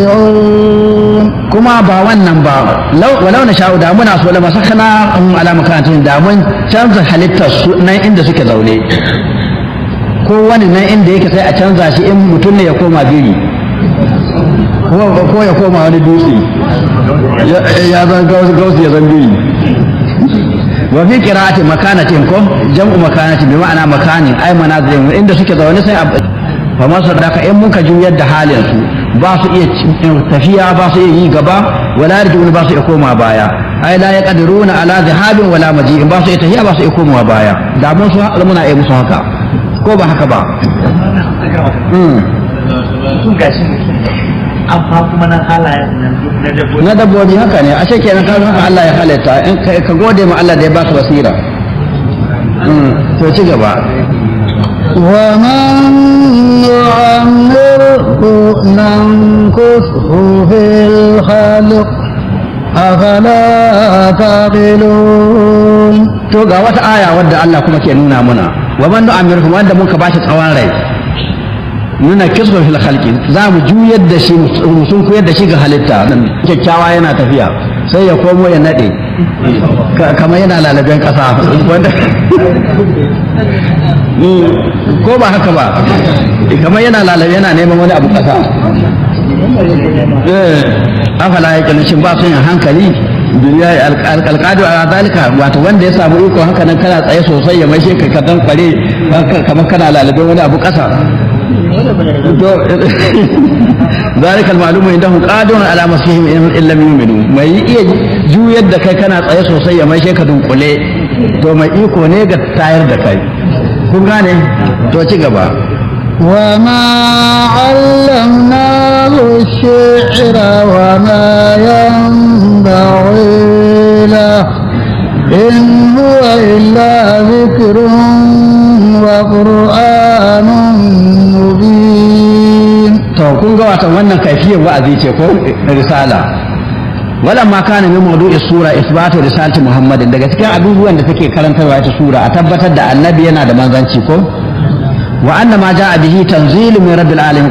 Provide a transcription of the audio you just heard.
kuma ba wannan ba walau na sha'u da muna so lama sakana an alama kantin da mun canza halittar su nan inda suke zaune ko wani nan inda yake sai a canza shi in mutum ne ya koma biri ko ya koma wani dutse ya zan gausu ya zan biri wa fi qira'ati makanatin ko jam'u makanatin bi ma'ana makanin ay manazilin inda suke zaune sai fa masu da in muka juyar da halin su ba su iya tafiya ba su iya yi gaba wala yarjun ba su iya koma baya ai la yaqdiruna ala dhahabin wala maji'in ba su iya tafiya ba su iya komawa baya da mun su muna iya musu haka ko ba haka ba sun gashi amma kuma nan halayen na dabbobi na dabbobi haka ne ashe kenan ka haka Allah ya halitta in ka gode ma Allah da ya baka basira to ci gaba ومن يعمره ننكسه في الخلق أفلا تعقلون to ga wata aya wadda Allah kuma ke nuna muna wa man nu'amiru wanda muka bashi tsawon rai nuna kisba fil khalqi za mu juyar da shi mu sun koyar da shi ga halitta kyakkyawa yana tafiya sai ya komo ya nade kamar yana lalaben kasa wanda ko ba haka ba kamar yana lalabe yana neman wani abu kasa afala ya kalli shin ba su yin hankali duniya alƙalƙadu a zalika wato wanda ya samu iko haka nan kana tsaye sosai ya maishe ka kadan kware kamar kana lalabe wani abu kasa ذلك المعلوم عندهم قادر على مسيحهم ان لم يؤمنوا mai iya juyar da kai kana tsaye sosai ya maishe ka dunkule to mai iko ne ga tayar da kai kun gane to ci gaba وما علمناه الشعر وما ينبغي له إن هو إلا ذكر وقرآن مبين to kun ga wata wannan kaifiyar wa'azi ce ko risala wala ma kana min mawdu'i sura isbatu risalati muhammadin daga cikin abubuwan da take karantarwa ita sura a tabbatar da annabi yana da manzanci ko wa anna ma ja'a bihi tanzilu min rabbil alamin